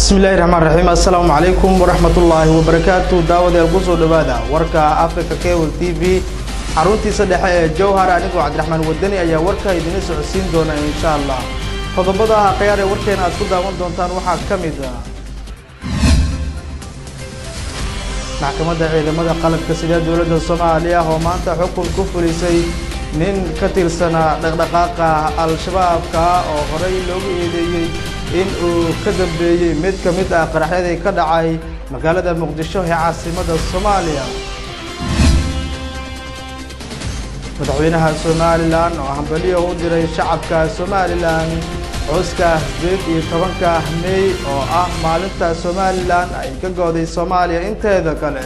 bismillahi raxmaan raxiim assalaamu calaykum waraxmatullaahi wabarakaatu daawadeel kusoo dhawaada warka africa cable t v xaruntiisa dhexe ee jowhar anigoo cabdiraxmaan wadani ayaa warka idinla socodsiin doona insha allah qodobada akhyaar ee warkeena aad ku daawan doontaan waxaa ka mid ah maxkamadda ciidamada qalabka sida dowladda soomaaliya oo maanta xukun ku fulisay nin ka tirsanaa dhaqdhaqaaqa al-shabaabka oo horey loogu eedeeyey in uu ka dambeeyey mid ka mid ah qaraxyadii ka dhacay magaalada muqdisho ee caasimadda soomaaliya madaxweynaha somalilan oo hambaliyo u diray shacabka somalilan xuska sideed iyo tobanka mey oo ah maalinta somalilan ay ka gooday soomaaliya inteeda kale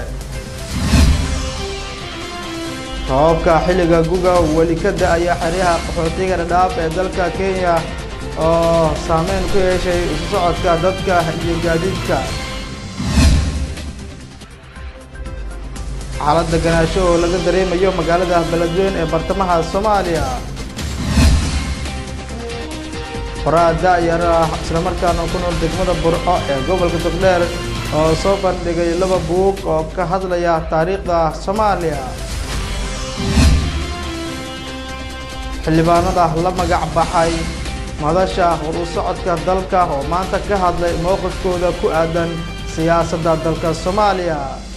roobabka xilliga guga weli ka da-aya xeryaha qaxootiga dhadhaaf ee dalka kenya oo saameyn ku yeeshay isu socodka dadka iyo gaadiidka xaalad deganaansho oo laga dareemayo magaalada beledweyn ee bartamaha soomaaliya qoraa da-yar ah islamarkaana ku nool degmada burco ee gobolka togdheer oo soo bandhigay laba buug oo ka hadlaya taariikhda soomaaliya xildhibaanada la magac baxay madasha hor u socodka dalka oo maanta ka hadlay mowqifkooda ku aadan siyaasadda dalka soomaaliya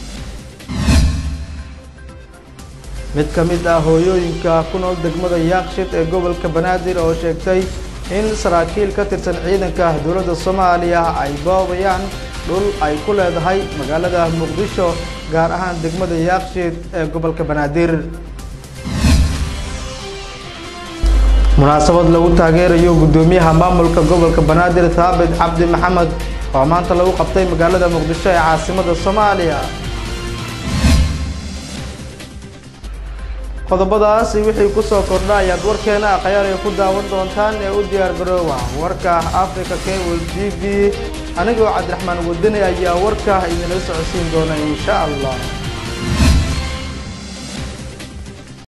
mid ka mid ah hooyooyinka ku nool degmada yaaqshid ee gobolka banaadir oo sheegtay in saraakiil ka tirsan ciidanka dowladda soomaaliya ay boobayaan dhul ay ku leedahay magaalada muqdisho gaar ahaan degmada yaaqshid ee gobolka banaadir munaasabad lagu taageerayo guddoomiyaha maamulka gobolka banaadir thaabit cabdi maxamed oo maanta lagu qabtay magaalada muqdisho ee caasimadda soomaaliya qodobadaasi wixii kusoo kordha ayaad warkeena akhyaar ay ku daawan doontaan ee u diyaar garoowa warka africa cable t v anigoo cabdiraxmaan wadani ayaa warka idinla socodsiin doona insha allah